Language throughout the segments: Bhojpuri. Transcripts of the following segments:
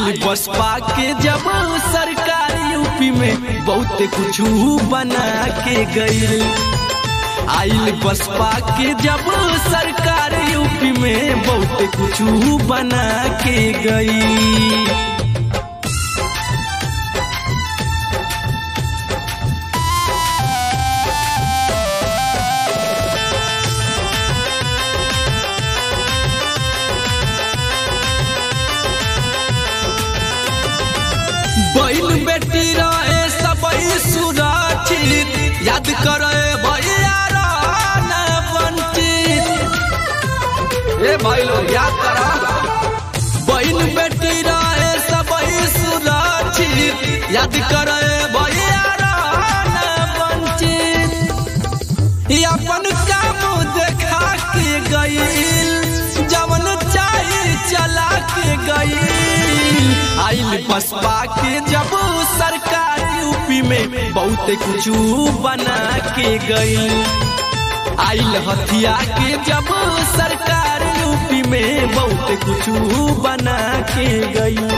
आइल बसपा के जब सरकार यूपी में बहुत कुछ बना के गई आइल बसपा के जब सरकार यूपी में बहुत कुछ बना के गई बैल बेटी रहे सबई सुरक्षित याद करे भैया रहना वंचित ए भाई लोग याद करा बैल बेटी रहे सबई सुरक्षित याद करे भैया रहना वंचित ई अपन काम देखा के गईल जवन चाहे चला के गईल आइल बसपा के जब सरकार यूपी में बहुत कुछ बना के गई आइल हथिया के जब सरकार यूपी में बहुत कुछ बना के गई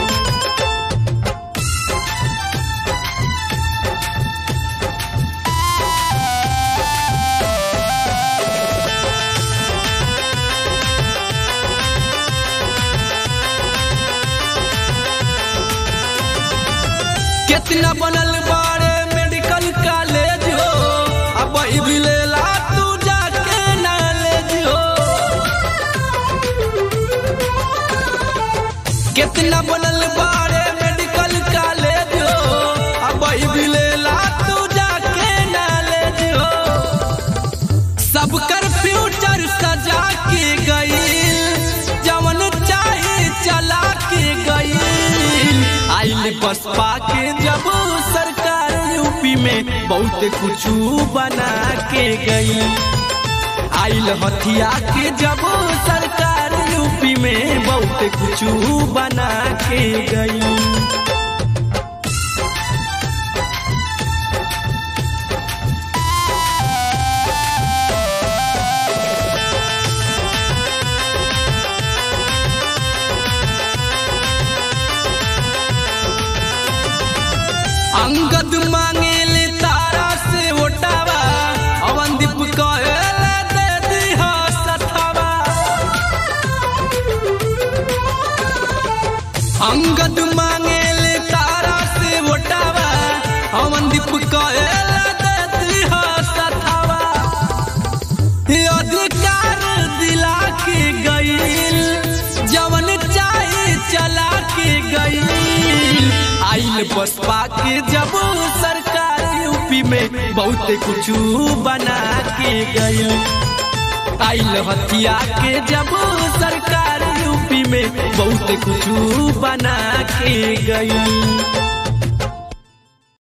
कितना बनल बारे मेडिकल कॉलेज हो अब भी लेला तू जाके नॉलेज हो कितना बनल बारे मेडिकल कॉलेज हो अब भी लेला तू जाके नॉलेज हो सबकर फ्यूचर सजा के गई जवन चाहे चला के गई आइल बसपा के जब सरकार यूपी में बहुत कुछ बना के गई आइल हथिया के जब सरकार यूपी में बहुत कुछ बना के गई अंगद मांगेले तारा से ओटावा अवंदीप कहेले दे दिह सथवा अंगद मांगेले तारा से ओटावा अवंदीप कहेले दे दिह सथवा ये अधिकार दिला के गईल जवन चाहे चला के गईल आइल बसपा के जब सरकार यूपी में बहुत कुछ बना के गई आइल हथिया के जब सरकार यूपी में बहुत कुछ बना के गई